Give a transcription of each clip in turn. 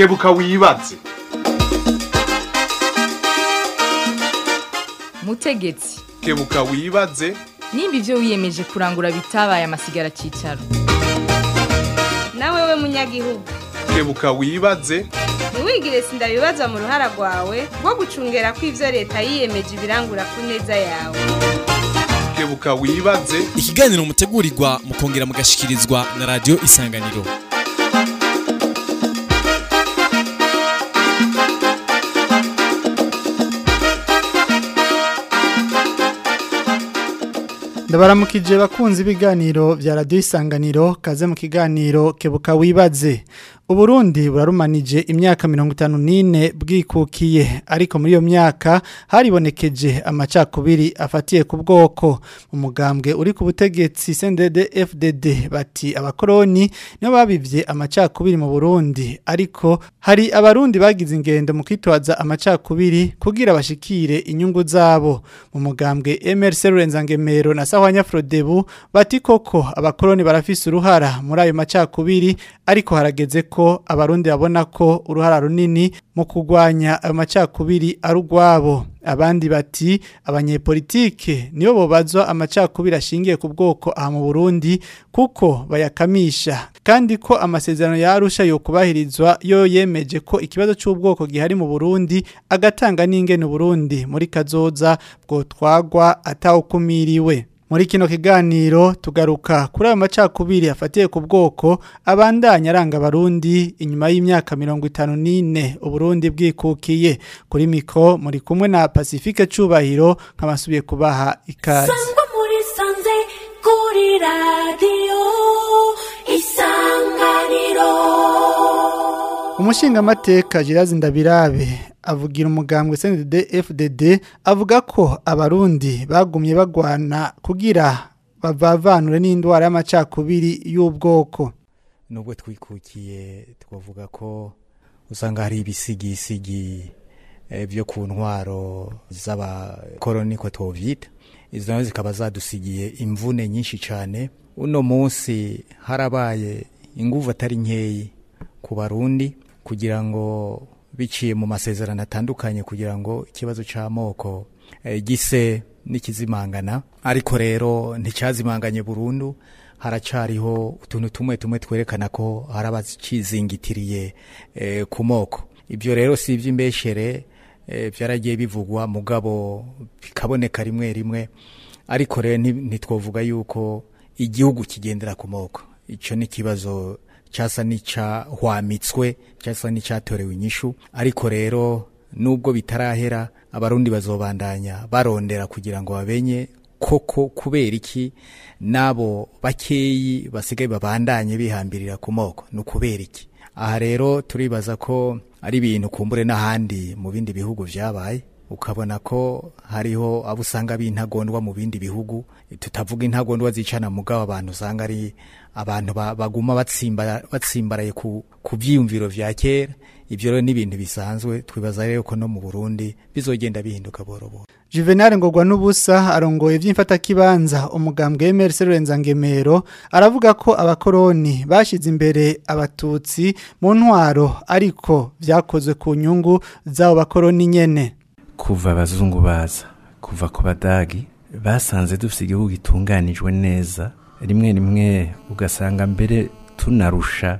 kebuka wibaze mutegetsi kebuka wibaze nimba ibyo wiyemeje kurangura bitabaye amasigara cyicaro nawe we munyagihugu kebuka wibaze ntiwigire sindabibazwa mu ruhara rwawe rwo gucungera ko ibyo leta yiyemeje ibirangura ku neza yawe kebuka wibaze ikiganiro mutegurirwa mukongera mugashikirizwa na radiyo isanganiro ndabaramukije bakunzi ibiganiro bya radiyo isanganiro kaze mu kiganiro kebuka wibaze uburundi burarumanije imyaka mirongo itanu n'ine bwikukiye ariko muri iyo myaka haribonekeje amacakubiri afatiye ku bwoko mu mugambwe uri ku butegetsi sendede fdd bati abakoroni nibo babivye amacakubiri mu burundi ariko hari abarundi bagize ingendo mu kwitwaza amacakubiri kugira bashikire inyungu zabo mu mugambwe mrc rurenzagemero na sahwanya frodebu bati koko abakoroni barafise uruhara muri ayo macakubiri ariko harageze ko abarundi babona ko uruhara runini mu kurwanya ayo macakubiri ari urwabo abandi bati abanyepolitike nibo bobazwa amacakubiri ashingiye ku bwoko aha mu Burundi kuko bayakamisha kandi ko amasezerano yarusha yo kubahirizwa yo yemeje ko ikibazo cy'ubwoko gihari mu Burundi agatanga n'ingene Burundi muri kazoza bwo twagwa atawukumiriwe muri kino kiganiro tugaruka kuri ayo macakubiri afatiye ku bwoko abandanya aranga abarundi inyuma y'imyaka mirongo itanu n'ine uburundi bwikukiye kuri miko muri kumwe na pacifique cubahiro nk'abasubiye kubaha ikaze sangwa muri sanze kuri radiyo isanganiro umushingamateka Girazi Ndabirabe avugira umugambwe CNDD FDD avuga ko abarundi bagumye bagwana kugira bavavanure n'indwara y'amacakubiri y'ubwoko nubwo twikukiye twavuga ko usanga hari ibisigisigi eh, byo ku ntwaro z'abakoroni ko twovyita izo nazo zikaba zadusigiye imvune nyinshi cyane uno munsi harabaye inguvu atari nkeyi ku barundi kugira ngo biciye mu masezerano atandukanye kugira ngo ikibazo cy'amoko eh, gise n'ikizimangana ariko rero nticyazimanganye burundu haracariho utuntu tumwe tumwe twerekana ko hari abakizingitiriye eh, ku moko ibyo rero si iby'imbeshere eh, byaragiye bivugwa mugabo bikaboneka rimwe rimwe ariko rero nti- ntitwovuga yuko igihugu kigendera ku moko icyo ni ikibazo cyasa n'icyahwamitswe cyasa n'icyatorewe inyishu ariko rero nubwo bitarahera abarundi bazobandanya barondera kugira ngo babenye koko kubera iki n'abo bakeyi basigaye babandanye bihambirira ku moko ni ukubera iki aha rero turibaza ko ari ibintu kumbure n'ahandi mu bindi bihugu byabaye ukabona ko hariho abo usanga b'intagondwa mu bindi bihugu tutavuga intagondwa zicana mugabo abantu usanga ari abantu ba- baguma batsimbara- batsimbaraye ku, ku byiyumviro vya kera ibyo rero ni ibintu bisanzwe twibaza rero ko no mu burundi bizogenda bihinduka buhoro buhoro Juvenal Ngogwa n'ubusa arongoye vy'imfatakibanza umugambwe MRC Rurenzagemero aravuga ko abakoroni bashize imbere abatutsi mu ntwaro ariko vyakozwe ku nyungu z'abo bakoroni nyene kuva abazungu baza kuva ku badagi basanze dufite igihugu gitunganijwe neza rimwe rimwe ugasanga mbere tunarusha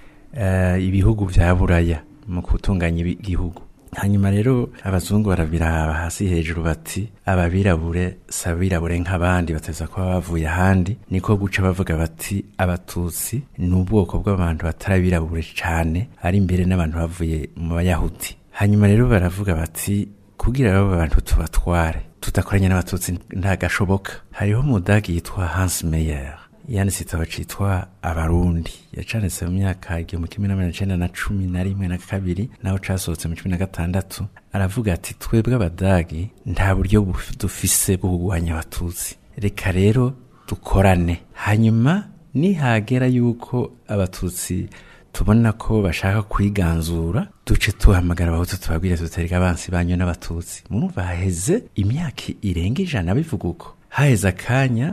eh, ibihugu bya buraya mu gutunganya ibi- igihugu hanyuma rero abazungu barabiraba hasi hejuru bati ababirabure si abirabure nk'abandi bateza kuba bavuye ahandi niko guca bavuga bati abatutsi ni ubwoko bw'abantu batarabirabure cyane ari imbere n'abantu bavuye mu bayahudi hanyuma rero baravuga bati kugira abo bantu tubatware tudakoranye n'abatutsi ntagashoboka hariho umudagi yitwa Hans Meyer yanditse igitabo citwa abarundi yacanditse mu myaka igihumbi kimwe n'amajana icenda na cumi na rimwe na kabiri naho casohotse mu cumi na gatandatu aravuga ati twebwe abadagi nta buryo buf- dufise bwo kurwanya abatutsi reka rero dukorane hanyuma nihagera yuko abatutsi tubona ko bashaka kwiganzura duce tuhamagara abahutu tubabwire tutereka abansi banyu n'abatutsi murumva haheze imyaka irenga ijana bivuga uko haheze akanya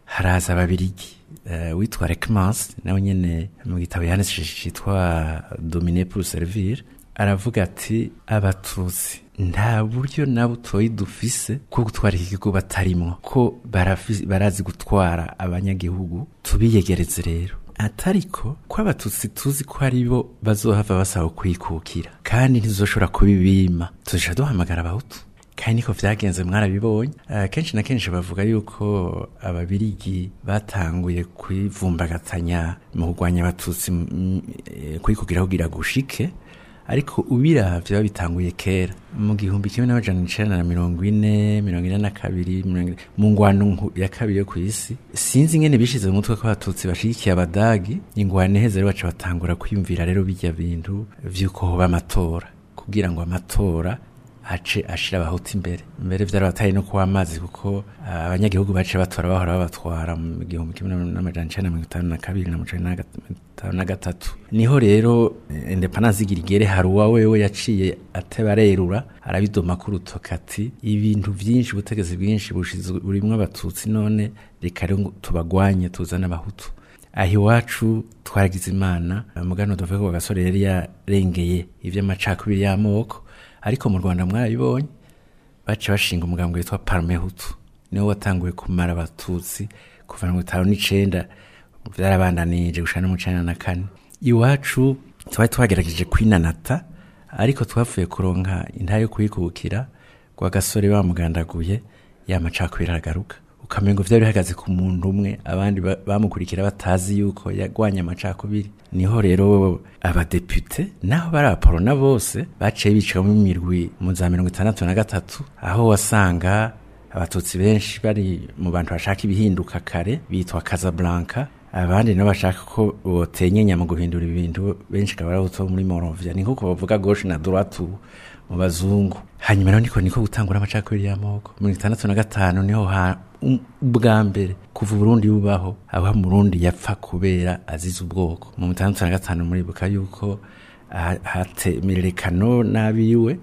haraza ababirigi uh, witwa Rekmans nawe nyene mu gitabo yanditse citwa Dominer pour servir aravuga ati abatutsi nta buryo na butoyi dufise bwo gutwara iki gihugu batarimwo ko barafi- barazi gutwara abanyagihugu tubiyegereze rero atariko ko abatutsi tuzi ko ari bo bazohava basaba kwikukira kandi ntizoshobora kubibima tuzoca duhamagara abahutu kandi niko vyagenze mwarabibonye uh, kenshi na kenshi bavuga yuko ababirigi batanguye kwivumbagatanya mu kurwanya abatutsi mm, eh, kwikukira kugira gushike ariko ubiravye babitanguye kera mu gihumbi kimwe n'amajana icenda na mirongo ine mirongo ine na kabiri mirongo ine- mu ngwano nku- ya kabiri yo kw'isi sinzi ingene bishize mu mutwe ko abatutsi bashigikiye abadagi ingwano iheze rero baca batangura kwiyumvira rero bijya bintu vy'uko hoba amatora kugira ngo amatora ace ashira abahutu imbere mbere vyarabatari no kuwa amazi kuko ah, abanyagihugu bace batora bahora babatwara mu gihumbi kimwe n'amajana icenda na mirongo itanu na kabiri na mirongo icenda na gat- itanu na gatatu niho rero eh, independance igira igere hari uwa wewe yaciye ateba arerura arabidoma ku rutoke ati ibintu vyinshi ubutegetsi bwinshi bushizwe burimwo abatutsi none reka rero ngo tubagwanye tuzane abahutu aho iwacu twaragize imana mugano tuvuge ko gasore yari yarengeye ivy'amacakubiri y'amoko ariko mu rwanda mwarabibonye baca bashinga umugambi witwa parme hutu niwo watanguye kumara abatutsi kuva mirongo itanu n'icenda vyarabandanije gushana no mu cenda na kane iwacu twari twagerageje kwinanata ariko twavuye kuronka intara yo kuyikubukira kwa gasore bamugandaguye ya macakubiri aragaruka ukamengo vyari bihagaze ku muntu umwe abandi ba- bamukurikira batazi yuko yagwanya amacakubiri niho rero abadepute naho bari abaporona bose baciye bicamo imirwi mu za mirongo itandatu na gatatu aho wasanga abatutsi benshi bari mu bantu bashaka ibihinduka kare bitwa Casablanca abandi nabo bashaka ko botenyenya mu guhindura ibintu benshi akaba ari abo muri Morovia ni nkuko bavuga gauche na droite ubu mu bazungu hanyuma rero niko niko gutangura amacakubiri y'amoko mirongo itandatu na gatanu niho ha um- ubwa mbere kuva uburundi bubaho aho murundi yapfa kubera azize ubwoko mu itandatu na gatanu muribuka yuko ha- hate mirerekano n'abiwe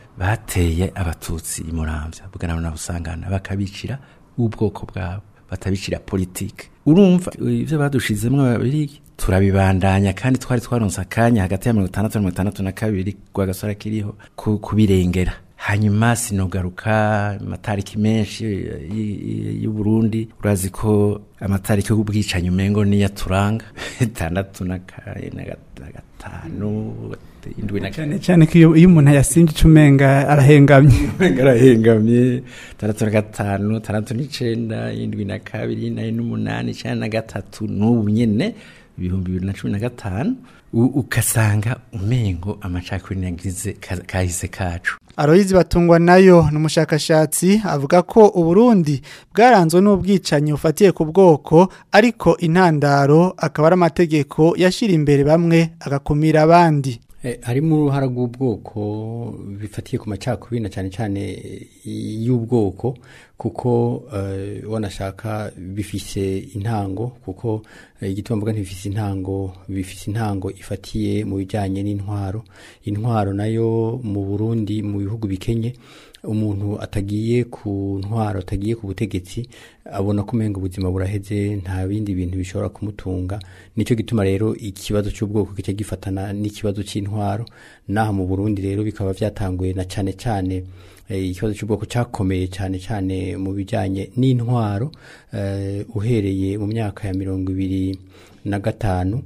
bateye abatutsi imuramvya bugana na busangana bakabicira ubwoko bwabo batabicira politike urumva ivyo badushizemwo ababirigi turabibandanya kandi twari twaronse akanya hagati ya mirongo itandatu na mirongo itandatu na kabiri rwa gasora kiriho ku- kubirengera hanyuma sinogaruka amatariki menshi y- y- y'uburundi urazi ko amatariki y'ubwicanyi umengo niyo aturanga itandatu na ka- na gat- na gatanu indwi na cyane cyane ko iyo iyo umuntu ayasinje icumenga arahengamye ngarahengamye tandatu na gatanu tandatu n'icenda indwi na kabiri nari n'umunani icenda na gatatu n'ubu nyene ibihumbi bibiri na cumi na gatanu u- ugasanga umengo amacakubiri nagize ka- kahise kacu Aloyizi batungwa nayo ni umushakashatsi avuga ko uburundi bwaranzwe n'ubwicanyi bufatiye ku bwoko ariko intandaro akaba ari amategeko yashyira imbere bamwe agakumira abandi Eh, harimo uruhara rw'ubwoko bifatiye ku macakubiri na cyane cyane eh, y'ubwoko kuko eh, wanashaka bifise intango kuko eh, igituma mvuga ntibifise intango bifise intango ifatiye mu bijyanye n'intwaro intwaro nayo mu Burundi mu bihugu bikenye umuntu atagiye ku ntwaro atagiye ku butegetsi abona ko umenga ubuzima buraheze nta bindi bintu bishobora kumutunga nicyo gituma rero ikibazo cy'ubwoko kica gifatana n'ikibazo cy'intwaro naha mu Burundi rero bikaba byatanguye na cyane cyane eh, ikibazo cy'ubwoko cyakomeye cyane cyane mu bijyanye n'intwaro eh, uhereye mu myaka ya mirongo ibiri na gatanu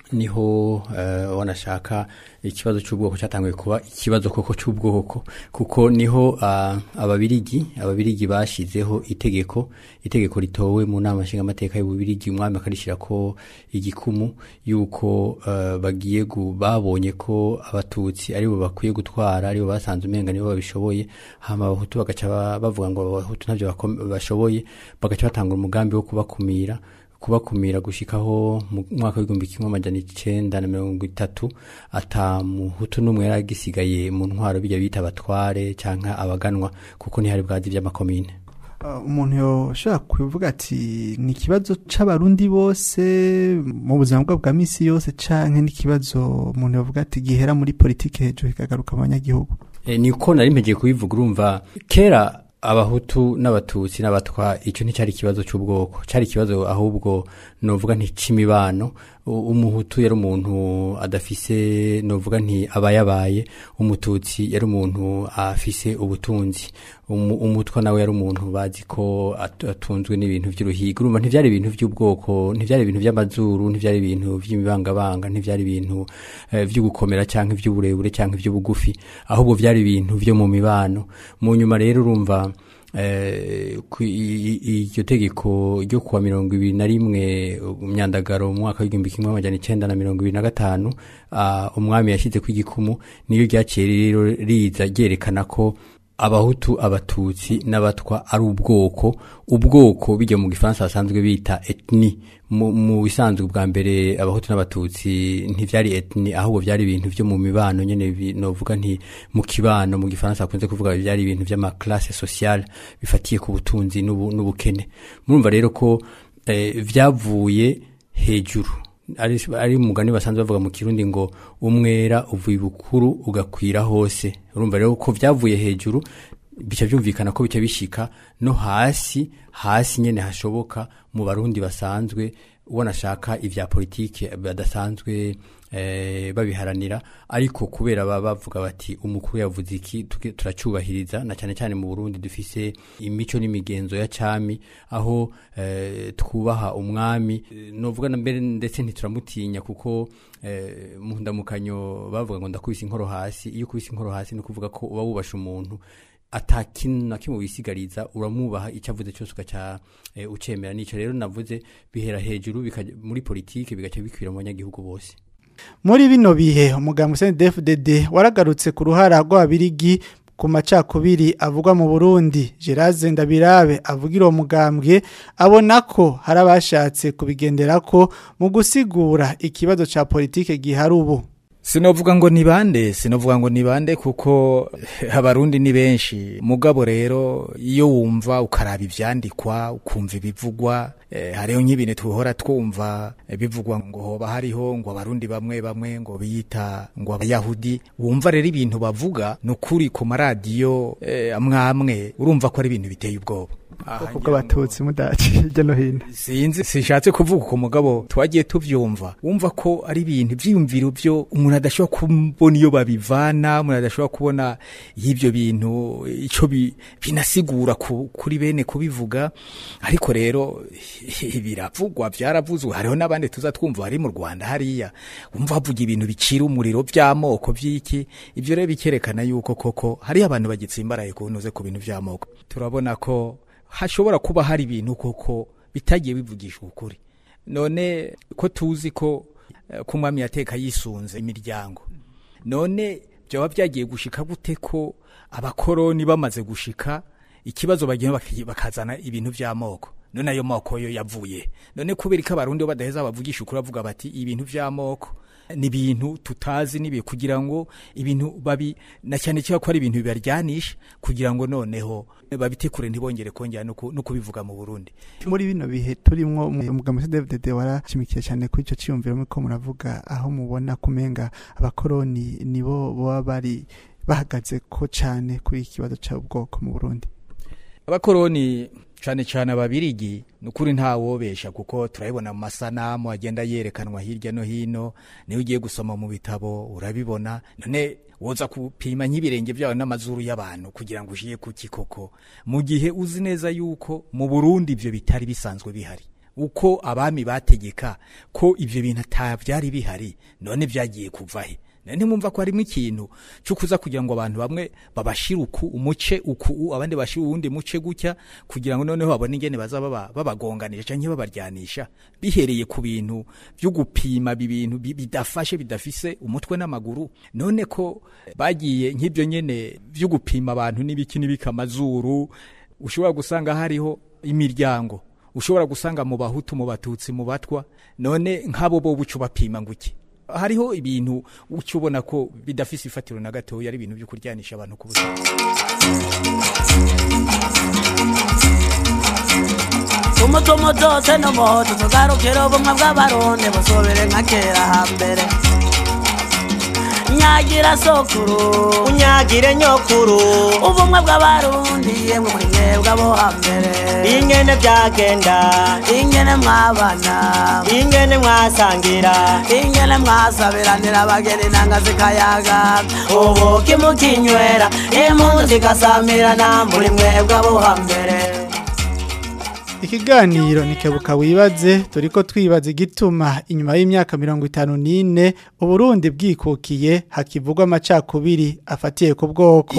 niho eh, wanashaka ikibazo cy'ubwoko cyatanguye kuba ikibazo koko cy'ubwoko kuko niho ah, ababirigi ababirigi bashizeho itegeko itegeko ritowe mu nama nshingamateka y'ububirigi umwami akarishyira ko igikumu yuko eh, bagiye gu- babonye ko abatutsi aribo bakwiye gutwara aribo basanze umenga nibo babishoboye hama abahutu bagaca ba- bavuga ngo abahutu ntabyo bakom- bashoboye bagaca batanga umugambi wo kubakumira kubakumira gushikaho mu mwaka w'igihumbi kimwe amajana icenda na mirongo itatu ata muhutu n'umwe yari agisigaye mu ntwaro bijya bita abatware canke abaganwa kuko ntihari bwazi vy'amakomine Uh, umuntu yoshobora kuvuga ati ni ikibazo c'abarundi bose mu buzima bwabo bwa misi yose canke n'ikibazo umuntu yovuga ati gihera muri politike hejuru kikagaruka mu banyagihugu e, niko nari mpegeye kubivuga urumva kera abahutu n'abatutsi n'abatwa icyo nticyari ikibazo cy'ubwoko cyari ikibazo ahubwo novuga nti c'imibano U- umuhutu yari umuntu adafise novuga nti abayabaye umututsi yari umuntu afise ubutunzi Umu- umutwa nawe yari umuntu bazi ko at- atunzwe n'ibintu by'uruhiga urumva ntivyari ibintu by'ubwoko ntivyari ibintu by'amazuru ntivyari ibintu by'imibangabanga ntivyari ibintu eh, vyo gukomera canke ivy'uburebure canke ivy'ubugufi ahubwo vyari ibintu vyo mu mibano mu nyuma rero urumva eh, ku- i- i- iryo tegeko ryo kuwa mirongo ibiri na rimwe myandagaro mu mwaka w'igihumbi kimwe amajana icenda na mirongo ibiri na gatanu ah, umwami yashyize ku igikumu niyo ryaciye rero riza ryerekana ko abahutu abatutsi n'abatwa ari ubwoko ubwoko bijya mu gifaransa basanzwe bita etni mu mu bisanzwe bwa mbere abahutu n'abatutsi ntivyari etni ahubwo vyari ibintu vyo mu mibano nyene bi- novuga nti mu kibano mu gifaransa bakunze kuvuga vyari ibintu vy'amaklase sociale bifatiye ku butunzi n'ubu- n'ubukene murumva rero ko eh, vyavuye hejuru ari ari umugani basanzwe bavuga mu kirundi ngo umwera uvuye ibukuru ugakwira hose urumva rero ko vyavuye hejuru bica byumvikana ko bica bishika no hasi hasi nyene hashoboka mu barundi basanzwe ubona ashaka ivya politike badasanzwe eh, babiharanira ariko kubera baba bavuga bati umukuru yavuze iki tuge- turacyubahiriza na cyane cyane mu Burundi dufise imico n'imigenzo ya cami aho eh, twubaha umwami Eh, novuga na mbere ndetse ntituramutinya kuko eh, mu ndamukanyo bavuga ngo ndakubise inkoro hasi iyo ukubise inkoro hasi ni ukuvuga ko uba wubasha umuntu atakintu na kimwe wisigariza uramwubaha icyo avuze cyose ugaca eh, ucemera nicyo rero navuze bihera hejuru bikaja muri politike bigaca bikwira mu banyagihugu bose muri bino bihe umuganga CNDD-FDD waragarutse ku ruhara rw'abirigi ku macakubiri avugwa mu Burundi Gerard Ndabirabe avugira uwo mugambwe abona ko hari abashatse kubigenderako mu gusigura ikibazo ca politike gihari ubu Sinovuga ngo ni bande, sinovuga ngo ni bande kuko abarundi ni benshi. Mugabo rero iyo wumva ukaraba ivyandikwa, ukumva ibivugwa, eh, hariho nk'ibintu tuhora twumva eh, bivugwa ngo hoba hariho ngo abarundi bamwe bamwe ngo biyita ngo abayahudi. Wumva rero ibintu bavuga nukuri ku maradiyo eh, amwe amwe urumva ko ari ibintu biteye ubwoba. Aha, ubwo abatutsi mudaci hirya no hino sinzi sishatse kuvuga ku mugabo twagiye tuvyumva wumva ko ari ibintu vyiyumviro byo umuntu adashobora kubona iyo babivana umuntu adashobora kubona y'ivyo bintu ico bi- binasigura ku, kuri bene kubivuga ariko rero biravugwa vyaravuzwe hariho n'abandi tuza twumva bari mu Rwanda hariya wumva bavuga ibintu bicira umuriro vy'amoko vy'iki ivyo rero bikerekana yuko koko hariyo abantu bagitsimbaraye kunuze ku bintu vy'amoko turabona ko hashobora kuba hari ibintu koko bitagiye bivugisha ukuri none ko tuzi ko eh, ko umwami yateka yisunze imiryango none byaba byagiye gushika gute ko abakoroni bamaze gushika ikibazo bagiye baki- bakazana ibintu vy'amoko none ayo moko yo yavuye none kubera ko abarundi bo badaheza bavugisha ukuri bavuga bati ibintu vy'amoko ni ibintu tutazi nibi kugira ngo ibintu babi na cyane cyane ko ari ibintu bibaryanisha kugira ngo noneho babitekure ntibongere kongera no ku- no kubivuga mu Burundi muri bino bihe turimwo umuganga CNDD-FDD warashimikiye cyane kuri ico ciyumviro muko muravuga aho mubona kumenga abakoroni nibo baba bari bahagaze ko cyane kuri iki kibazo cy'ubwoko mu Burundi abakoroni cyane cyane ababirigi ni ukuri ntawobesha kuko turabibona mu masanamu agenda yerekanwa hirya no hino niyo ugiye gusoma mu bitabo urabibona none woza kupima nk'ibirenge byawe n'amazuru y'abantu kugira ngo ushiye ku kikoko mu gihe uzi neza yuko mu burundi ibyo bitari bisanzwe bihari uko abami bategeka ko ibyo bintu atabyari bihari none byagiye kuva he none mwumva ko harimo ikintu cyo kuza kugira ngo abantu bamwe babashire uku umuce uku abandi bashire uwundi muce gutya kugira ngo noneho babone ingene baza baba babagonganisha canke babaryanisha bihereye ku bintu byo gupima ibintu bi- bidafashe bidafise umutwe n'amaguru none ko bagiye nk'ibyo nyene byo gupima abantu n'ibiki n'ibika amazuru ushobora gusanga hariho imiryango ushobora gusanga mu bahutu mu batutsi mu batwa none nk'abo bo buco bapima nguki hariho ibintu uca ubona ko bidafise ifatiro na gatoya ari ibintu byo kuryanisha abantu ku buzima umutumu zose n'umuhoto tugarukire ubumwe bw'abarundi busubire nka kera hambere unyagira sokuru unyagire nyokuru ubumwe bw'abarundi yemwe muri mwebwe abo hambere ingene byagenda ingene mwabana ingene mwasangira ingene mwasabiranira abageni nanga zikayaga ubu kimukinywera impunzi zikasamirana muri mwebwe abo hambere Ikiganiro nikebuka wibaze turiko twibaza igituma inyuma y'imyaka mirongo itanu n'ine Uburundi bwikukiye hakivugwa amacakubiri afatiye ku bwoko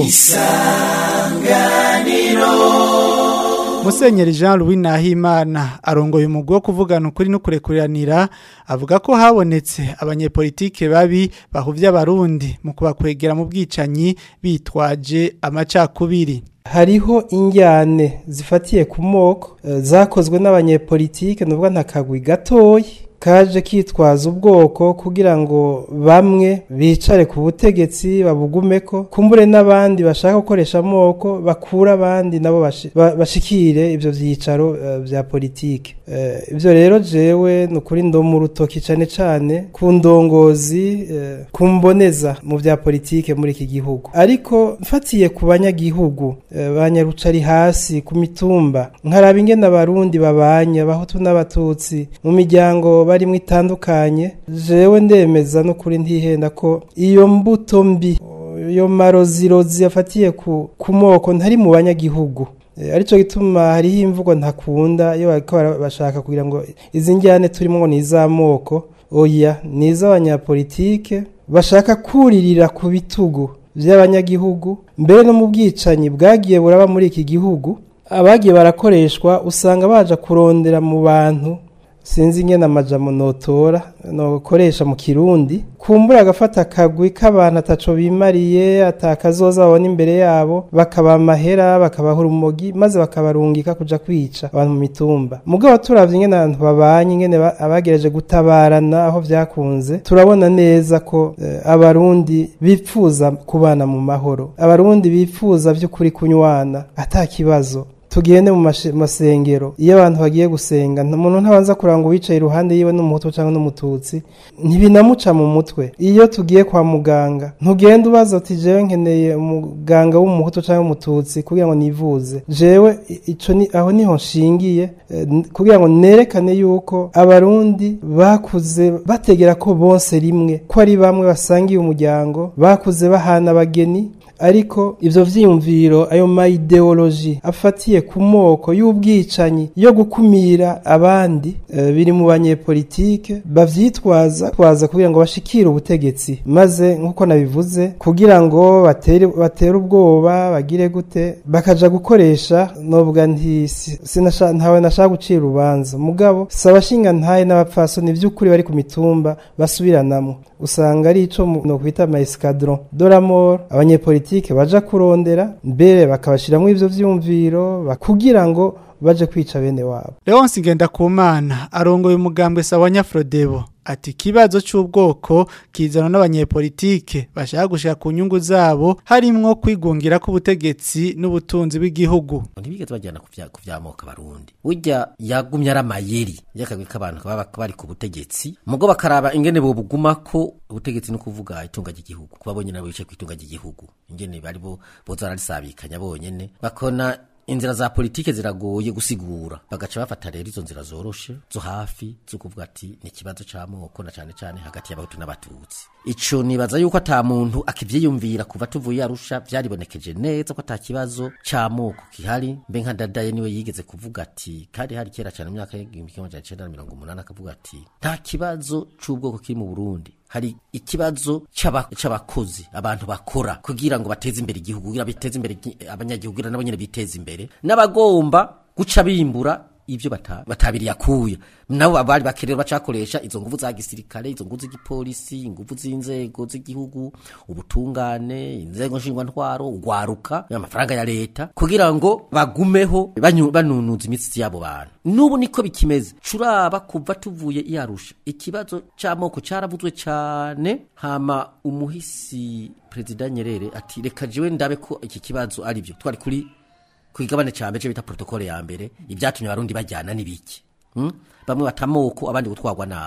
Musenyeri Jean Louis Nahimana arongoye umugwi wo kuvugana ukuri no kurekuriranira avuga ko habonetse abanyepolitike babi bahuvya abarundi mu kubakwegera mu bwicanyi bitwaje amacakubiri hariho injyane zifatiye ku moko eh, zakozwe n'abanyepolitike nuvuga nta kagwi gatoyi kaje kitwaza ubwoko kugira ngo bamwe bicare ku butegetsi babugumeko kumbure n'abandi bashaka gukoresha amoko bakura abandi nabo bashi- ba- bashikire ivyo vyicaro eh, vya politike Eh, ivyo rero jewe ni ukuri ndomu urutoki cane cane ku ndongozi eh, ku mboneza mu vya politike muri iki gihugu ariko mfatiye ku banyagihugu eh, banyarucari hasi ku mitumba nkaraba ingene abarundi babanye abahutu n'abatutsi mu miryango barimwo itandukanye jewe ndemeza no kuri ntihenda ko iyo mbuto mbi iyo marozirozi afatiye ku, ku moko ntari mu banyagihugu Eh, arico gituma hariho imvugo ntakunda iyo bariko bara- bashaka kugira ngo izi njyane turimo ngo ni iz'amoko oya ni iz'abanyapolitike bashaka kuririra ku bitugu by'abanyagihugu mbere no mu bwicanyi bwagiye buraba muri iki gihugu abagiye barakoreshwa usanga baja kurondera mu bantu sinzi ingene amajambo notora nokoresha mu kirundi kumbura agafata akagwi k'abantu ataco bimariye atakazoza babona imbere yabo bakaba amahera bakabaha urumogi maze bakabarungika kuja kwica abantu mu mitumba mugabo turavye ingene abantu babanye ingene ba- abagereje gutabarana aho vyakunze turabona neza ko eh, abarundi bipfuza kubana mu mahoro abarundi bipfuza vy'ukuri kunywana ata kibazo tugende mu mashe- masengero iyo abantu bagiye gusenga nta muntu ntabanza kuranga uwicaye iruhande yiwe n'umuhutu cyangwa n'umututsi ntibinamuca mu mutwe iyo tugiye kwa muganga ntugende ubaza uti jewe nkeneye umuganga w'umuhutu cyangwa umututsi kugira ngo nivuze jewe i- ico ni aho niho nshingiye eh, n- kugira ngo nerekane yuko abarundi bakuze bategera ko bose rimwe ko ari bamwe basangiye umuryango bakuze bahana abageni ariko ivyo vyiyumviro ayo ma ideology afatiye ku moko y'ubwicanyi yo gukumira abandi eh, biri mu banyepolitike bavyitwaza twaza kugira ngo bashikire ubutegetsi maze nkuko nabivuze kugira ngo batere batere ubwoba bagire gute bakaja gukoresha nobwa nti si- sinasha ntawe nashaka gucira urubanza mugabo sabashinga ntaye n'abapfasoni vy'ukuri bari ku mitumba basubiranamo usanga ari ico mu- nokwita ama escadron de la mort abanyepolitike baja kurondera mbere bakabashiramwo ivyo vyumviro ba- kugira ngo baje kwica bene wabo Leonce Ngendakumana arongoye umugambwe Sawanya Frodebo ati kibazo c'ubwoko kizana n'abanyepolitike bashaka gushaka ku nyungu zabo harimwo kwigungira k'ubutegetsi n'ubutunzi bw'igihugu ntibigeze bajyana ku vya- ku vyamoka abarundi burya yagumye ari amayeri y'akagwi k'abantu baba bari ku butegetsi mugo bakaraba ingene bobugumako ubutegetsi no kuvuga itunga ry'igihugu kuba bonyene nabo bicaye ku itunga ry'igihugu ingene bari bo boza bararisabikanya bonyene bakona inzira za politike ziragoye gusigura bagaca bafata rero izo nzira zoroshe zo hafi zo kuvuga ati ni ikibazo c'amoko na cane cane hagati y'abahutu n'abatutsi ico nibaza yuko ata muntu akivyiyumvira kuva tuvuye arusha vyaribonekeje neza ko ata kibazo c'amoko kihari mbe nka dadaye niwe yigeze kuvuga ati kandi hari kera cane mu myaka y'igihumbi kimwe amajana icenda na mirongo umunani akavuga ati nta kibazo c'ubwoko kiri mu burundi hari ikibazo c'aba- c'abakozi abantu bakora kugira ngo bateze imbere igihugu kugira biteze imbere igi- abanyagihugu kugira nabo nyene biteze imbere n'abagomba guca bimbura ivyo bata- batabiri yakuye nabo abari bakerera bacakoresha izo nguvu za gisirikare izo nguvu z'igipolisi inguvu z'inzego z'igihugu ubutungane inzego nshingwantwaro ugwaruka amafaranga ya leta kugira ngo bagumeho banyu- banunuza imitsi y'abo bantu n'ubu niko bikimeze curaba kuva tuvuye iyarusha ikibazo c'amoko caravuzwe cane hama umuhisi perezida nyerere ati reka jewe ndabe ko iki kibazo ari byo twari kuri ku igabane ca mbere bita protokole ya mbere ibyatumye abarundi bajyana n'ibiki hmm? bamwe batamoko abandi gutwarwa nabi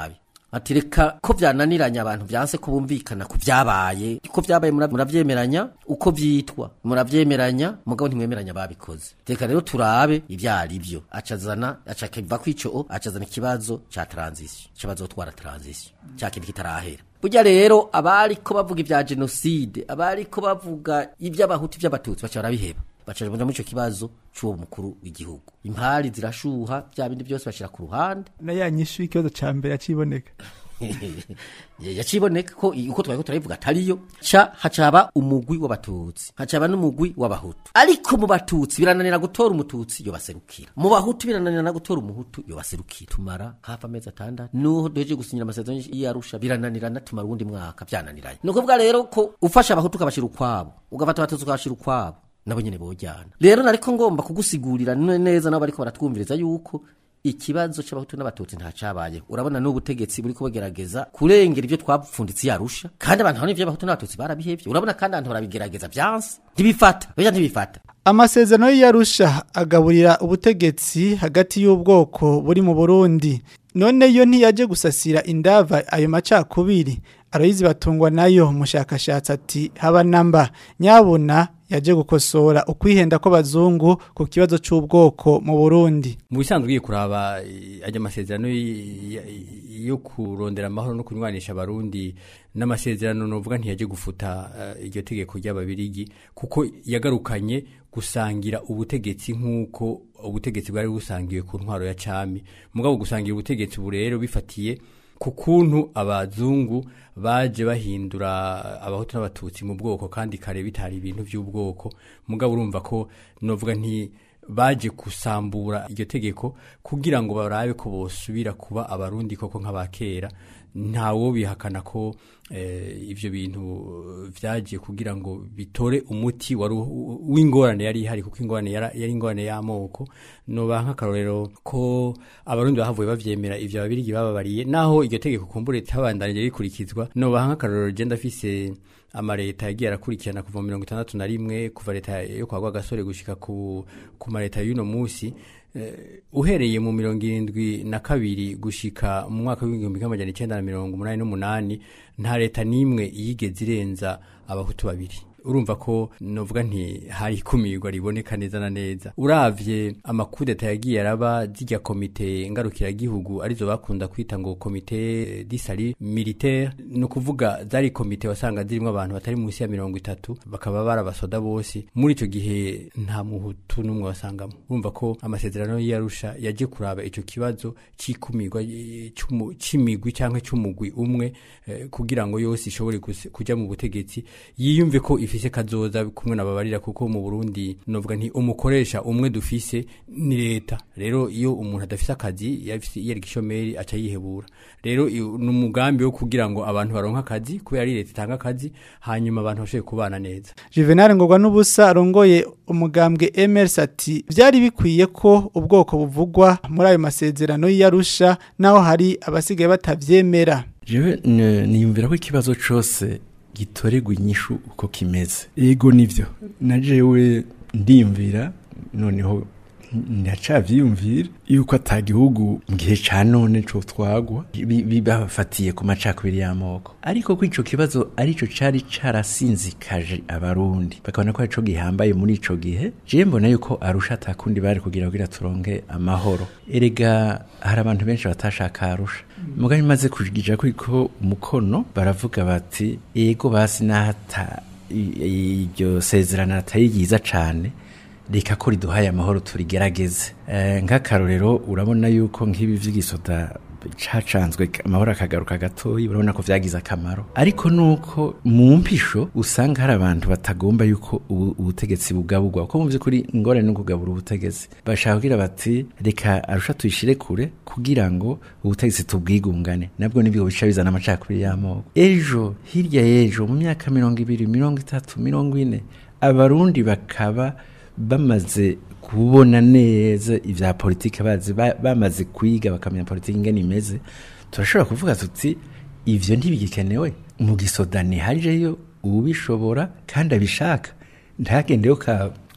ati reka ko byananiranye abantu byanse ko bumvikana ku byabaye ko byabaye mura- muravyemeranya uko vyitwa muravyemeranya mugabo ntimwemeranya babikoze reka rero turabe ibyo ari byo acazana acakiva kwico acazana ikibazo ca transition ikibazo twara transition cya kintu kitarahera burya rero abariko bavuga ibya genocide abariko bavuga iby'abahutu iby'abatutsi baca barabiheba baca muri ico kibazo c'uwo mukuru w'igihugu impari zirashuha bya bindi byose bashira ku ruhande na ya nyishu y'ikibazo ca mbere yaciboneka yaciboneka ko i- uko twari turabivuga atariyo ca hacaba umugwi w'abatutsi hacaba n'umugwi w'abahutu ariko mu batutsi birananira gutora umututsi yo baserukira mu bahutu birananira na gutora umuhutu yo baserukira tumara hafi amezi atandatu nuho duheje gusinyira amasezerano y'arusha birananirana tumara uwundi mwaka byananiranye ni ukuvuga rero ko ufasha abahutu ukabashira ukwabo ugafata abatutsi ukabashira ukwabo nabo nyene bojyana rero nariko ngomba kugusigurira ne- neza nabo bariko baratwumviriza yuko ikibazo c'abahutu n'abatutsi nta cabaye urabona n'ubutegetsi buriko bugerageza kurengera ibyo twapfunditse yarusha kandi abantu hano ivy'abahutu n'abatutsi barabihevye urabona kandi abantu barabigerageza vyanse ntibifata beja ntibifata amasezerano y'iyarusha agaburira ubutegetsi hagati y'ubwoko buri mu burundi none yo ntiyaje gusasira indava ayo macakubiri aroyizi batungwa nayo umushakashatsi ati haba namba nyabuna yaje gukosora ukwihenda kw'abazungu ku kibazo c'ubwoko mu burundi mu bisanzwe ugiye kuraba eh, ajya amasezerano y- y- yo kurondera amahoro no kunywanisha abarundi n'amasezerano novuga ntiyaje gufuta eh, iryo tegeko ry'ababirigi kuko yagarukanye gusangira ubutegetsi nk'uko ubutegetsi bwari busangiwe ku ntwaro ya cami mugabo gusangira ubutegetsi ubu rero bifatiye ku kuntu abazungu baje bahindura abahutu n'abatutsi mu bwoko kandi kare bitari ibintu by'ubwoko mugabo urumva ko novuga nti baje gusambura iryo tegeko kugira ngo barabe ko bosubira kuba abarundi koko nk'abakera ntawo bihakana ko eh, ivyo bintu vyaje kugira ngo bitore umuti wari u- w'ingorane yari ihari kuko ingorane yara- yari ingorane y'amoko noba nk'akarorero ko abarundi bahavuye bavyemera ivyo ababirigi bababariye naho iryo tegeko kumbure tabandanije rikurikizwa noba nk'akarorero je ndafise amareta yagiye arakurikirana kuva mu mirongo itandatu na rimwe kuva leta yo kwa Rwagasore gushika ku, ku mareta y'uno musi eh, uhereye mu mirongo irindwi na kabiri gushika mu mwaka w'igihumbi kimwe amajana icenda na mirongo umunani n'umunani nta leta n'imwe yigeze irenza abahutu babiri urumva ko novuga nti hari ikumirwa riboneka neza na neza uravye amakudeta yagiye araba zirya komite ngarukiragihugu arizo bakunda kwita ngo komite disari militaire ni ukuvuga zari komite wasanga zirimo abantu batari munsi ya mirongo itatu bakaba barabasoda bose muri ico gihe nta muhutu n'umwe wasangamo urumva ko amasezerano y'arusha yaje kuraba ico kibazo c'ikumirwa eh, c'umu- c'imigwi canke c'umugwi umwe eh, kugira ngo yose ishobore guse- kuja mu butegetsi yiyumve ko ifise kazoza kumwe nababarira kuko mu Burundi novuga nti umukoresha umwe dufise ni leta rero iyo umuntu adafise akazi yafise yari gishomeri aca yihebura rero iyo- ni umugambi wo kugira ngo abantu baronke akazi kubera ari leta itanga akazi hanyuma abantu bashobore kubana neza Juvenal ngorwa n'ubusa arongoye umugambwe Emers ati byari bikwiye ko ubwoko buvugwa muri ayo masezerano y'Arusha naho hari abasigaye batavyemera jewe n- niyumvira ko ikibazo cose gitorerwa inyishu uko kimeze ego nivyo na jewe ndiyumvira noneho ndacavyiyumvira yuko ata gihugu mu gihe ca none co twagwa bi- bi- bafatiye ku macakubiri y'amoko ariko ko ico kibazo arico cari carasinzikaje abarundi bakabona ko arico gihambaye muri ico gihe je mbona yuko arusha atakundi bari kugira kugira turonke amahoro erega hari abantu benshi batashaka arusha mugabo imaze kujija ko umukono baravuga bati ego basi nahata i- iryo sezerano atari ryiza cane reka ko riduhaye amahoro turigerageze Eh, nk'akarorero urabona yuko nk'ibi vy'igisoda cacanzwe amahoro akagaruka gatoyi urabona ko vyagize akamaro ariko nuko mu mpisho usanga hari abantu batagomba yuko ubu- ubutegetsi bugaburwa kuko mu vy'ukuri ingorane no kugabura ubutegetsi bashaka kugira bati reka arusha tuyishire kure kugira ngo ubutegetsi tubwigungane nabwo nibwo bica bizana amacakubiri y'amoko ejo hirya y'ejo mu myaka mirongo ibiri mirongo itatu mirongo ine abarundi bakaba bamaze kubona neza ivya politike bazi ba- bamaze kwiga bakamenya politike ingene imeze turashobora kuvuga tuti ivyo ntibigikenewe mu gisodani hajeyo ubishobora kandi abishaka ntagendeyo ka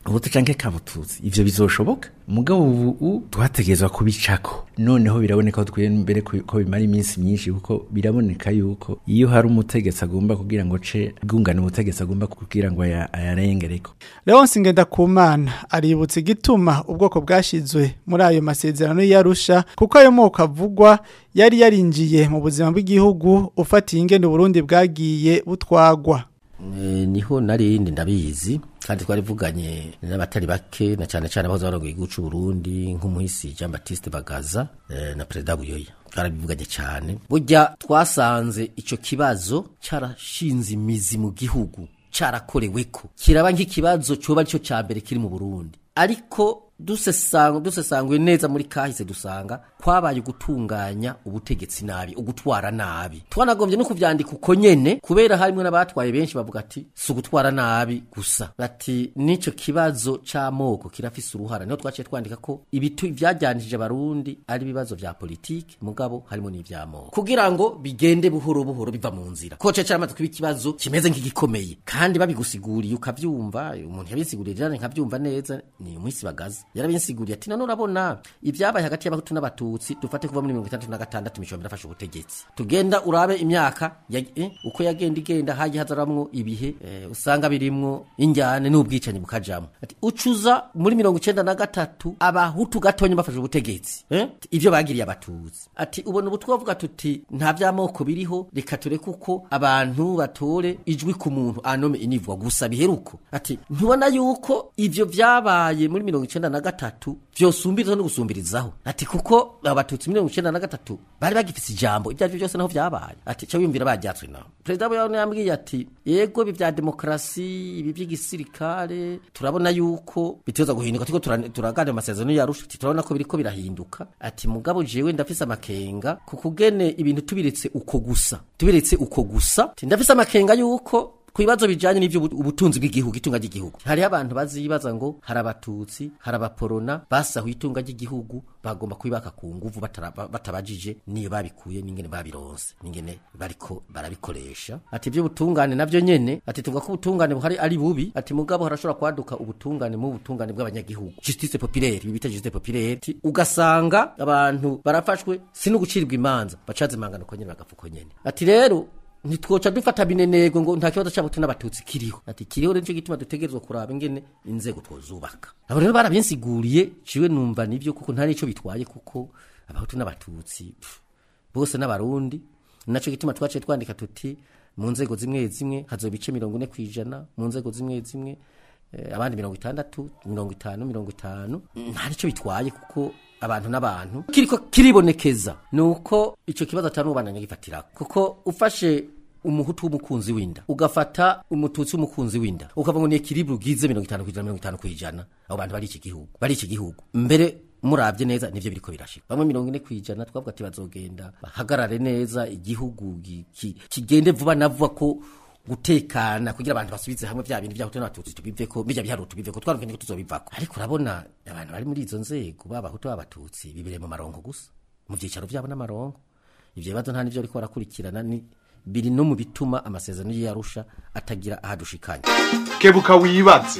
ubuto canke kabututsi ivyo bizoshoboka mugabo ubu twategerezwa kubicako noneho biraboneka ko twiye mbere ku- ko bimara iminsi myinshi kuko biraboneka yuko iyo hari umutegetsi agomba kugira ngo ce bwungane ubutegetsi agomba kugira ngo aya- ayarengereko Leonce Ngendakumana aributsa igituma ubwoko bwashizwe muri ayo masezerano y'Arusha kuko ayo moko avugwa yari yarinjiye mu buzima bw'igihugu ufatiye ingene Burundi bwagiye butwagwa Eh, niho narindi ndabizi kandi twarivuganye n'abatari bake na cyane cyane abahoze barongoye igihugu cy'u Burundi nk'umuhisi Jean Baptiste Bagaza eh, na Perezida Buyoya twarabivuganye cyane burya twasanze ico kibazo carashinze imizi mu gihugu carakoreweko kiraba nk'ikibazo coba arico ca mbere kiri mu Burundi ariko dusesanga dusesangwe neza muri kahise dusanga kwabaye gutunganya ubutegetsi nabi ugutwara nabi twanagombye no kuvyandika uko nyene kubera harimwe n'abatwaye benshi bavuga ati si ugutwara nabi gusa bati nico kibazo c'amoko kirafise uruhara niho twaciye twandika ko ibitu vyajyanishije abarundi ari ibibazo vya politiki mugabo harimo n'ivy'amoko kugira ngo bigende buhoro buhoro biva mu nzira ko cece cyaramaze kuba ikibazo kimeze nk'igikomeye kandi babigusiguriye ukavyumva umuntu yabisiguriye jane nkavyumva neza ni umwisi bagaza yarabinsiguriye ati none urabona ibyabaye hagati y'abahutu n'abatutsi dufate kuva muri mirongo itandatu na gatandatu imishombe irafashe ubutegetsi tugenda urabe imyaka ya, eh, uko yagenda igenda hagiye hazaramwo ibihe eh, usanga birimwo injyane n'ubwicanyi bukajamwo ati ucuza muri mirongo icenda na gatatu abahutu gatonya bafashe ubutegetsi eh? ivyo bagiriye abatutsi ati ubona ubu twavuga tuti nta vy'amoko biriho reka tureke uko abantu batore ijwi ku muntu anome inivwa gusa biheruko ati ntubona yuko ivyo vyabaye muri mirongo icenda na gatatu vyosumbiriza no gusumbirizaho ati kuko abatutsi mirongo icenda na gatatu bari bagifise ijambo ibyo arivyo byose naho vyabaye ati ca wiyumvira bajyatswe naho perezida we yambwiye ati yego ibi vya demokarasi ibi vy'igisirikare turabona yuko biteza guhinduka turiko tura- turaganira amasezerano yarusha ati turabona ko biriko birahinduka ati mugabo jewe ndafise amakenga ku kugene ibintu tubiretse uko gusa tubiretse uko gusa ati ndafise amakenga yuko ku bibazo bijanye n'ivyo ubu- ubutunzi bw'igihugu itunga ry'igihugu hariho abantu bazibaza ngo hari abatutsi hari abaporona basahuye itunga ry'igihugu bagomba kubibaka ku nguvu batara- ba- batabajije niyo babikuye n'ingene babironse n'ingene bariko barabikoresha ati ibyo butungane navyo nyene ati tuvuga ko ubutungane buhari ari bubi ati mugabo harashobora kwaduka ubutungane mu butungane bw'abanyagihugu justice populaire ibi bita justice populaire ati ugasanga abantu barafashwe si no gucirwa imanza bacaze imangano ko nyene bagapfa uko nyene ati rero ntitwoca dufata binenego ngo nta kibazo cy'abahutu n'abatutsi kiriho ati kiriho rero nicyo gituma dutegerezwa kuraba ingene inzego twozubaka abo rero barabinsiguriye ciwe numva nivyo kuko nta nico bitwaye kuko abahutu n'abatutsi pff, bose n'abarundi naco gituma twaciye twandika tuti mu nzego zimwe zimwe hazoba ibice mirongo ine kwijana mu nzego zimwe zimwe eh, abandi mirongo itandatu mirongo itanu mirongo itanu nta nico bitwaye kuko abantu n'abantu kiriko kiribonekeza nuko ico kibazo atari ubandanya gifatira kuko ufashe umuhutu w'umukunzi w'inda ugafata umututsi w'umukunzi w'inda ukavuga ngo ni ekilibre ugize mirongo itanu kwijana mirongo itanu kwijana abo bantu bari iki gihugu bari iki gihugu mbere murabye neza nivyo biriko birashika bamwe mirongo ine kwijana twavuga ati bazogenda bahagarare neza igihugu gi- ki- kigende vuba na vuba ko gutekana kugira abantu basubize hamwe vya bintu vyahutu n'abatutsi tubiveko bijya biharuro tubiveko twarumvene ko tuzobivako ariko urabona abantu bari muri izo nzego b'abahutu b'abatutsi bibere mu marongo gusa mu vyicaro vyabo n'amarongo ivyo bibazo nta nivyo ariko barakurikirana ni biri no mu bituma amasezerano y'arusha atagira ahadushikanya kebuka wibaze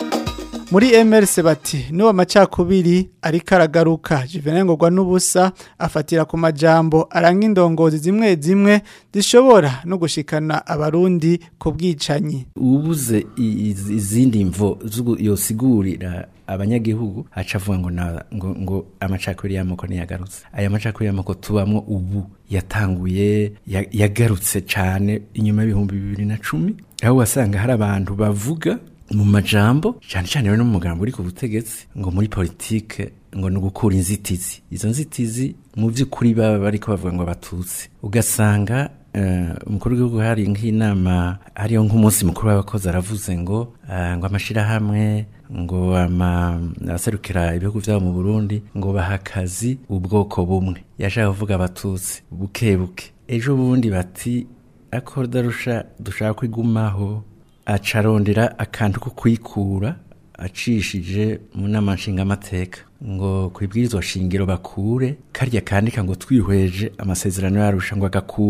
muri MRC bati nuwo macakubiri ariko aragaruka Juvenal ngorwa n'ubusa afatira ku majambo aranga indongozi zimwe zimwe zishobora no gushikana abarundi ku bwicanyi ubuze i- iz- izindi mvo zugu- yosigurira abanyagihugu aca avuga ngo, na- ngo, ngo amacakubiri y'amoko ntiyagarutse aya macakubiri y'amoko tubamwo ubu yatanguye ya- yagarutse cane inyuma y'ibihumbi bibiri na cumi aho wasanga hari abantu bavuga mu majambo cyane cyane rero no mu mugambo uri ku butegetsi ngo muri politike ngo ni ugukura inzitizi izo nzitizi mu by'ukuri baba bariko bavuga ngo abatutsi ugasanga eh, umukuru w'igihugu hari nk'inama hariyo nk'umunsi mukuru w'abakozi aravuze ngo eh, ngo amashirahamwe ngo ama aserukira ibihugu byabo mu Burundi ngo baha akazi ubwoko bumwe yashaka kuvuga abatutsi buke buke ejo bundi bati akodarusha dushaka kwigumaho acarondera akantu ko kwikura acishije mu nama nshingamateka ngo ku ibwirizwa shingiro bakure karya kandika ngo twihweje amasezerano yarusha ngo agakure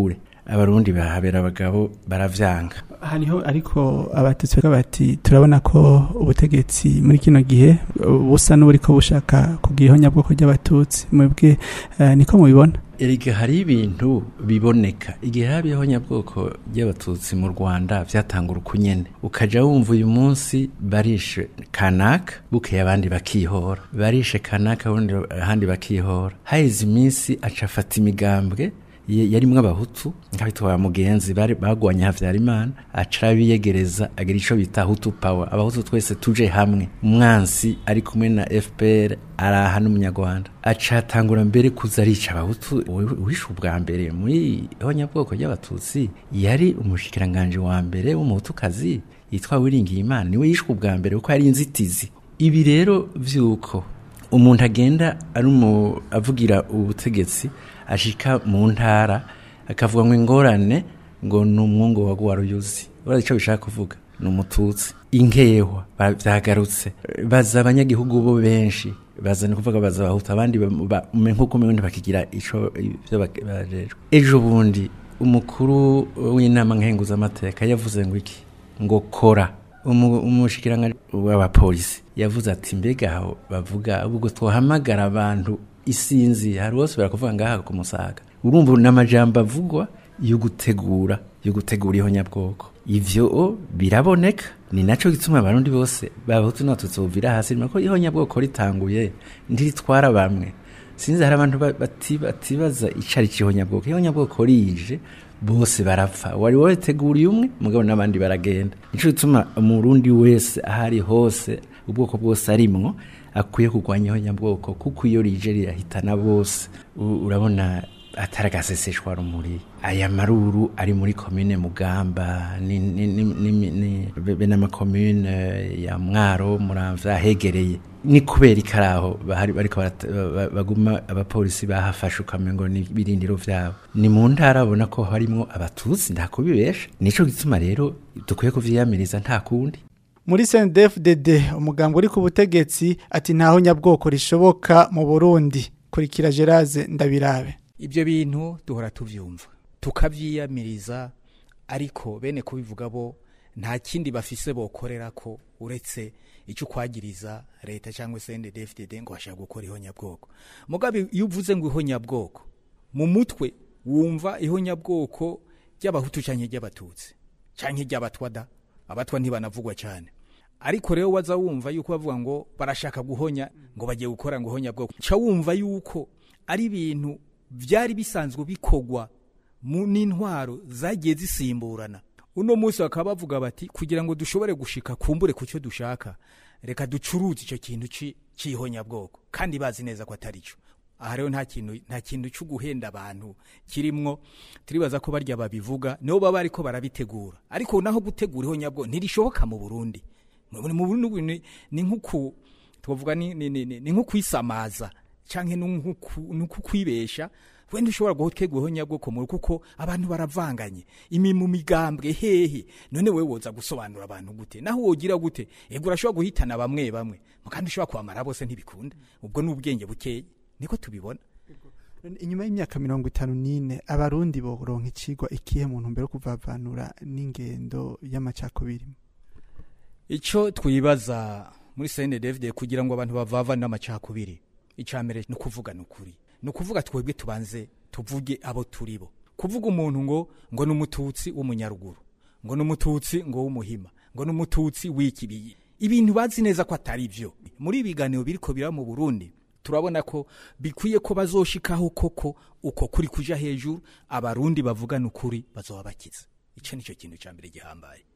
abarundi bahabera abagabo baravyanga hariho ariko abatutsi bavuga bati turabona ko ubutegetsi muri kino gihe busa n'uburiko bushaka kugira ihonyabwoko ry'abatutsi mwebwe eh, niko mubibona erega hari ibintu biboneka igihe haba ihonyabwoko ry'abatutsi mu rwanda vyatangura ukunyene ukaja wumva uyu munsi barishe kanaka bukeye abandi bakihora barishe kanaka ubundi ahandi bakihora haheze iminsi aca afata imigambwe ye- yarimwo abahutu nkabitwa mugenzi bari bagwanya havyarimana aca arabiyegereza agira ico bita hutu power abahutu twese tuje hamwe umwansi ari kumwe na fpr araha n'umunyarwanda aca atangura mbere kuza arica abahutu Uwi- uwishe ubwa mbere muri ihonyabwoko ry'abatutsi yari umushikiranganje wa mbere w'umuhutukazi yitwa wiringiyimana niwe yishwe ubwa mbere kuko yari inzitizi ibi rero vy'uko umuntu agenda ari umu avugira ubutegetsi ashika mu ntara akavuga ngo ingorane ngo ni umwungu wa Ruyuzi urazi icyo bishaka kuvuga ni umututsi inkehwa ba- vyagarutse baza abanyagihugu bo benshi baza ni kuvuga baza abahutu abandi ba- ba- ume- nk'uko umenye bakigira ico ivyo bak- bajejwe ejo bundi umukuru w'inama nkenguzamateka yavuze ngo iki ngo kora umu- umushikiranganje w'abapolisi yavuze ati mbega aho bavuga ubwo twohamagara abantu isinzi hari bose barakuvuga ngaha ku musaga urumva n'amajambo avugwa yo gutegura yo gutegura ihonyabwoko ivyo biraboneka ni naco gituma abarundi bose babahutu n'abatutsi buvira hasi ko ihonyabwoko ritanguye ntiritwara bamwe sinzi hari abantu ba- bati- batibaza icari c'ihonyabwoko ihonyabwoko rije bose barapfa wari wateguriye umwe mugabo n'abandi baragenda nico gituma umurundi wese ahari hose ubwoko bwose arimwo akwiye kurwanya ihonyabwoko kuko iyo rije rirahitana bose U- urabona atari agaseseshwa rumuri aya maruru ari muri komine mugamba ni, ni, ni, ni, ni be n'amakomune ya mwaro muramvya hegereye ni kubera ikaraho bahari bariko barata- ba- ba- baguma abapolisi bahafashe ukamengo ni birindiro vyabo ni mu ntara abona ko harimwo abatutsi nta kubibesha nico gituma rero dukwiye kuvyiyamiriza nta kundi muri CNDD-FDD umugambo uri ku butegetsi ati ntaho nyabwoko rishoboka mu Burundi kurikira Geraze ndabirabe ibyo bintu duhora tubyumva tukabyiyamiriza ariko bene kubivuga bo nta kindi bafise bokorera ko uretse icyo kwagiriza leta cyangwa se NDD-FDD ngo bashaka gukora ihonyabwoko mugabe iyo uvuze ngo ihonyabwoko mu mutwe wumva ihonyabwoko ry'abahutu cyangwa ry'abatutsi cyangwa ry'abatwada abatwa ntibanavugwa cyane ariko rero waza wumva yuko bavuga ngo barashaka guhonya ngo bagiye gukora ngo ihonyabwoko ca wumva yuko ari ibintu byari bisanzwe bikogwa mu n'intwaro zagiye zisimburana uno munsi bakaba bavuga bati kugira ngo dushobore gushika kumbure ku cyo dushaka reka ducuruze icyo kintu ci- c'ihonyabwoko kandi bazi neza ko atari cyo aha rero nta kintu nta kintu cyo guhenda abantu kirimwo turibaza ko barya babivuga nibo baba ariko barabitegura ariko naho gutegura ihonyabwoko ntirishoboka mu Burundi mu mu Burundi ni- ni nk'uku twavuga ni ni ni, ni, ni nk'ukwisamaza canke ni nk'uku- ni nk'ukwibesha wenda ushobora gutegura ihonyabwoko mu kuko abantu baravanganye imi mu migambwe hehe none wewe woza gusobanura abantu gute naho wogira gute ego urashobora guhitana bamwe bamwe kandi ushobora kubamara bose ntibikunda ubwo ni ubwenge bukeye niko tubibona inyuma y'imyaka mirongo itanu n'ine abarundi boronka icigwa ikihe mu ntumbero yo kuvavanura n'ingendo y'amacakubiri icyo twibaza muri CNDD kugira ngo abantu bavava n'amacakubiri icambere ni ukuvugana ukuri ni ukuvuga twebwe tubanze tuvuge abo turi bo kuvuga umuntu ngo ngo ni umututsi w'umunyaruguru ngo ni umututsi ngo w'umuhima ngo ni umututsi w'ikibiyi ibintu bazi neza ko atari byo muri ibi biganiro biriko biraba mu Burundi turabona ko bikwiye ko bazoshikaho koko uko kuri kuja hejuru abarundi bavugana ukuri bazoba bakize ico nico kintu ca mbere gihambaye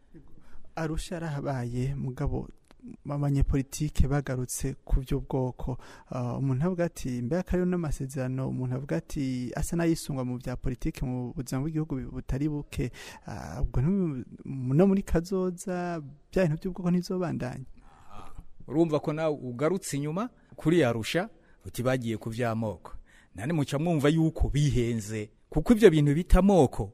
arusha arahabaye mugabo abanyepolitike bagarutse ku by'ubwoko Ah, umuntu avuga ati mbega kariho n'amasezerano umuntu avuga ati asa n'ayisungwa mu bya politike mu buzima bw'igihugu butari buke Ah, ubwo ntibu- no muri kazoza bya bintu by'ubwoko ntizobandanye urumva ko nawe ugarutse inyuma kuri yarusha uti bagiye ku by'amoko nane muca mwumva yuko bihenze kuko ibyo bintu bita amoko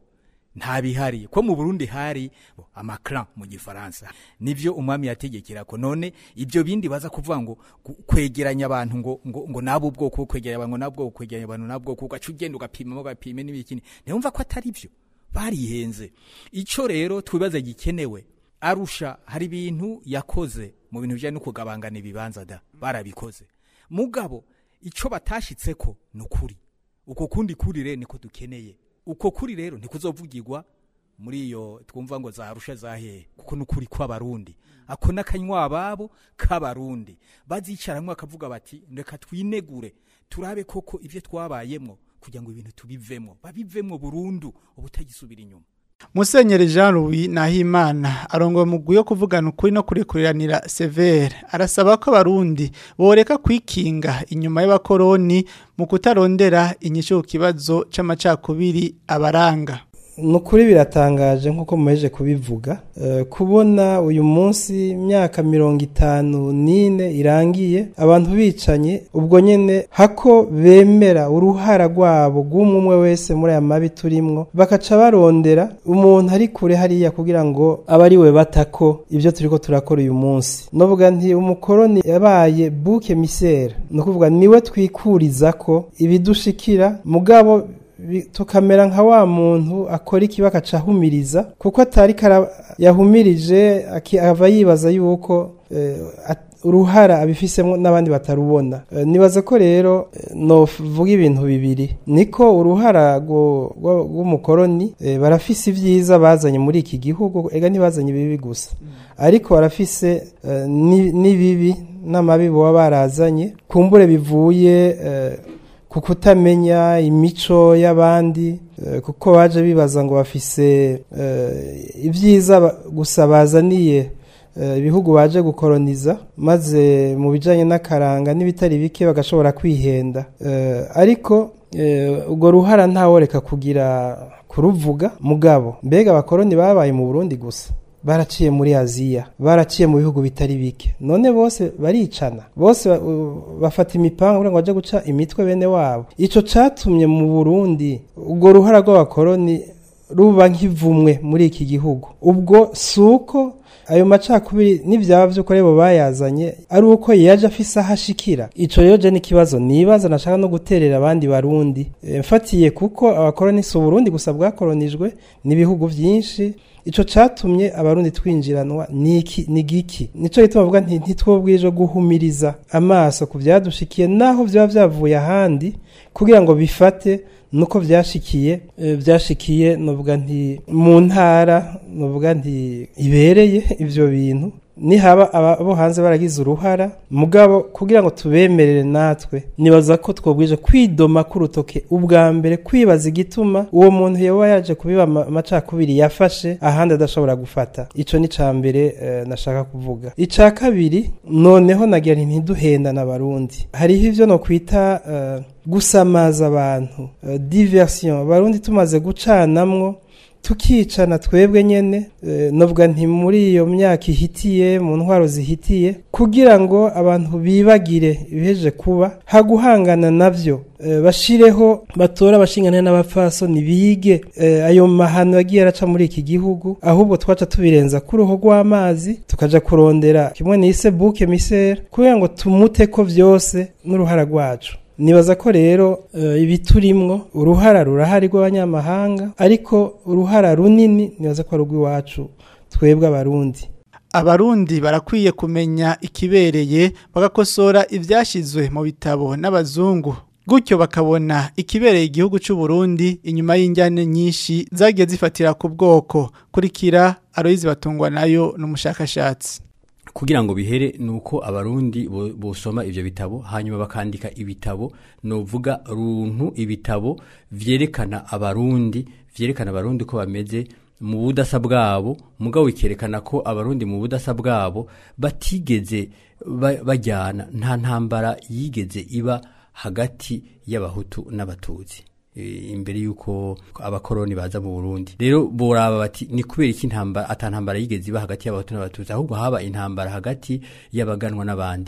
nta bihari ko mu Burundi hari amaclan mu gifaransa nivyo umwami yategekera ko none ibyo bindi baza kuvuga ngo gu- kwegeranya abantu ngo ngo, ngo nabo ubwoko kwegeranya abantu nabwo kwegeranya abantu nabwo ugaca ugenda ugapima ugapima n'ibikini ntiyumva ko atari byo barihenze ico rero twibaza gikenewe arusha hari ibintu yakoze mu bintu bijanye no kugabangana ibibanza da barabikoze mugabo ico batashitseko ni ukuri uko kundi kuri rero niko dukeneye uko kuri rero ntikuzovugirwa muri iyo twumva ngo zarusha zahehe kuko nukuri kw'abarundi ako n'akanywa ababo k'abarundi bazicaramwo bakavuga bati reka twinegure turabe koko ivyo twabayemwo kugira ngo ibintu tubivemwo babivemwo burundu ubutagisubira inyuma Musenyeri Jean Louis Nahimana arongoye umugwi yo kuvugana ukuri no kurikuriranira severe arasaba ko abarundi boreka kwikinga inyuma y'abakoroni mu kutarondera inyishu ku kibazo c'amacakubiri abaranga ni ukuri biratangaje nk'uko mumeje kubivuga Eh, kubona uyu munsi imyaka mirongo itanu n'ine irangiye abantu bicanye ubwo nyine hako bemera uruhara rwabo rw'umwe umwe wese muri aya mabi turimwo bakaca barondera umuntu ari kure hariya kugira ngo abe ari we batako ibyo turiko turakora uyu munsi novuga nti umukoroni yabaye buke misera ni ukuvuga niwe twikuriza ko ibidushikira mugabo bi- tukamera nka wa muntu akora ikibi agaca ahumiriza kuko atari kara yahumirije aki- ava yibaza yuko eh, at- uruhara abifisemo n'abandi batarubona Eh, nibaza ko rero eh, novuga ibintu bibiri niko uruhara rwo- rwo- rw'umukoroni eh, barafise ibyiza bazanye muri iki gihugu ega ntibazanye ibibi gusa ariko barafise eh, ni- n'ibibi n'amabi baba barazanye kumbure bivuye eh, ku kutamenya imico y'abandi eh, kuko baje bibaza ngo bafise eh, ibyiza ba- gusa bazaniye eh, ibihugu baje gukoroniza maze mu bijanye n'akaranga n'ibitari bike bagashobora kwihenda Eh, ariko eh, urwo ruhara ntaworeka kugira kuruvuga mugabo mbega abakoroni babaye mu Burundi gusa baraciye muri aziya baraciye mu bihugu bitari bike none bose baricana bose ba- u- bafata imipanga kugira ngo baje guca imitwe bene wabo ico catumye mu burundi urwo ruhara rw'abakoroni ruba nk'ivumwe muri iki gihugu ubwo si uko ayo macakubiri n'ibyaba by'uko rero bayazanye ari uko yaje afise aho ashikira ico rero je n'ikibazo nibaza nashaka no guterera abandi barundi Eh, mfatiye kuko abakoroni si uburundi gusa bwakoronijwe n'ibihugu byinshi ico catumye abarundi twinjiranwa niki ni giki nico gituma bavuga nti ntitwobwije guhumiriza amaso ku byadushikiye naho byaba byavuye ahandi kugira ngo bifate nuko byashikiye eh, byashikiye novuga nti mu ntara novuga nti ibereye ivyo bintu nihaba abo hanze baragize uruhara mugabo kugira ngo tubemerere natwe nibaza ko twobwije kwidoma k'urutoke ubwa mbere kwibaza igituma uwo muntu yoba yaje kubiba ama- amacakubiri yafashe ahandi adashobora gufata ico ni ca mbere eh, nashaka kuvuga ica kabiri noneho nagira nti ntiduhendana abarundi hariho ivyo no kwita eh, gusamaza abantu eh, diversion abarundi tumaze gucanamwo tukicana twebwe nyene eh, novuga nti muri iyo myaka ihitiye mu ntwaro zihitiye kugira ngo abantu bibagire ibiheje kuba haguhangana navyo eh, bashireho batora abashingane n'abapfasoni bige eh, ayo mahano yagiye araca muri iki gihugu ahubwo twaca tubirenza ku ruho rw'amazi tukaja kurondera kimwe nise buke misere kugira ngo tumute ko vyose n'uruhara rwacu nibaza ko rero eh, ibiturimwo uruhara rurahari rw'abanyamahanga ariko uruhara runini nibaza ko ari urw'iwacu twebwe abarundi Abarundi barakwiye kumenya ikibereye bagakosora ivyashizwe mu bitabo n'abazungu gutyo bakabona ikibereye igihugu c'u Burundi inyuma y'injyane nyinshi zagiye zifatira ku bwoko kurikira Aloyizi batungwa nayo n'umushakashatsi kugira ngo bihere nuko abarundi bo- bosoma ivyo bitabo hanyuma bakandika ibitabo novuga runtu ibitabo vyerekana abarundi vyerekana abarundi ko bameze mu budasa bwabo mugabo bikerekana ko abarundi mu budasa bwabo batigeze ba- bajyana nta ntambara yigeze iba hagati y'abahutu n'abatutsi eh, imbere yuko abakoroni baza mu Burundi rero boraba bati ni kubera iki intambara atantambara yigeze iba hagati y'abahutu n'abatutsi ahubwo haba intambara hagati y'abaganwa n'abandi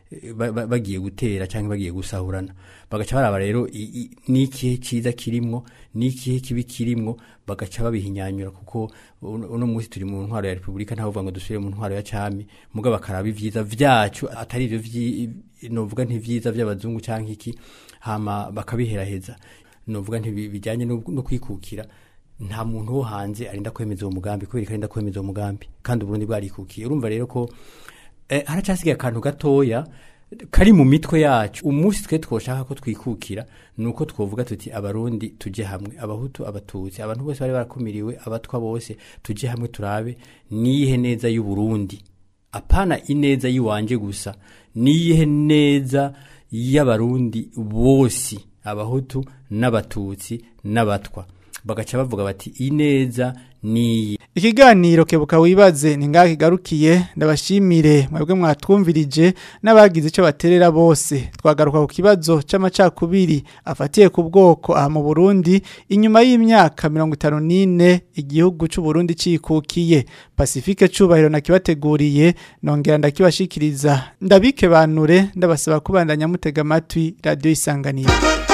eh, ba- ba- bagiye gutera cyangwa bagiye gusahurana bagaca baraba rero i- i- n'ikihe cyiza kirimwo n'ikihe kibi kirimwo bagaca babihinyanyura kuko uno uno munsi turi mu ntwaro ya repubulika ntawe uvuga ngo dusubire mu ntwaro ya cami mugabo bakaraba ibyiza vyacu atari ivyo vyi- novuga ntivyiza vy'abazungu canke iki hama bakabiheraheza novuga ntibijyanye no no kwikukira nta muntu wo hanze arinda kwemeza uwo mugambi kubera ko arinda kwemeza uwo mugambi kandi uburundi bwarikukiye urumva rero ko eh, haracyasigaye akantu gatoya kari mu mitwe yacu umunsi twe twoshaka ko twikukira ni uko twovuga tuti abarundi tujye hamwe abahutu abatutsi abantu bose bari barakumiriwe abatwa bose tujye hamwe turabe niyihe neza y'uburundi apana ineza y'iwanje gusa niyihe neza y'abarundi bose abahutu n'abatutsi n'abatwa bagaca bavuga bati ineza niyi Ikiganiro kebuka wibaze ni ngaho kigarukiye ndabashimire mwebwe mwatwumvirije n'abagize icyo baterera bose twagaruka ku kibazo c'amacakubiri afatiye ku bwoko aha mu Burundi inyuma y'imyaka mirongo itanu n'ine igihugu c'u Burundi cikukiye Pacifique cubahiro nakibateguriye nongera ndakibashikiriza ndabike banure ndabasaba kubandanya mutega amatwi radio isanganiro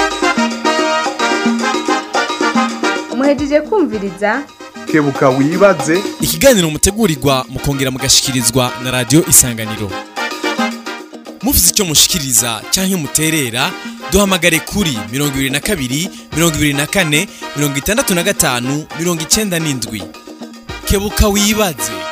muhejeje kumviriza kebuka wibaze ikiganiro mutegurirwa mukongera mugashikirizwa na radio isanganiro mufite icyo mushikiriza cyangwa muterera duhamagare kuri mirongo ibiri na kabiri mirongo ibiri na kane mirongo itandatu na gatanu mirongo icyenda n'indwi kebuka wibaze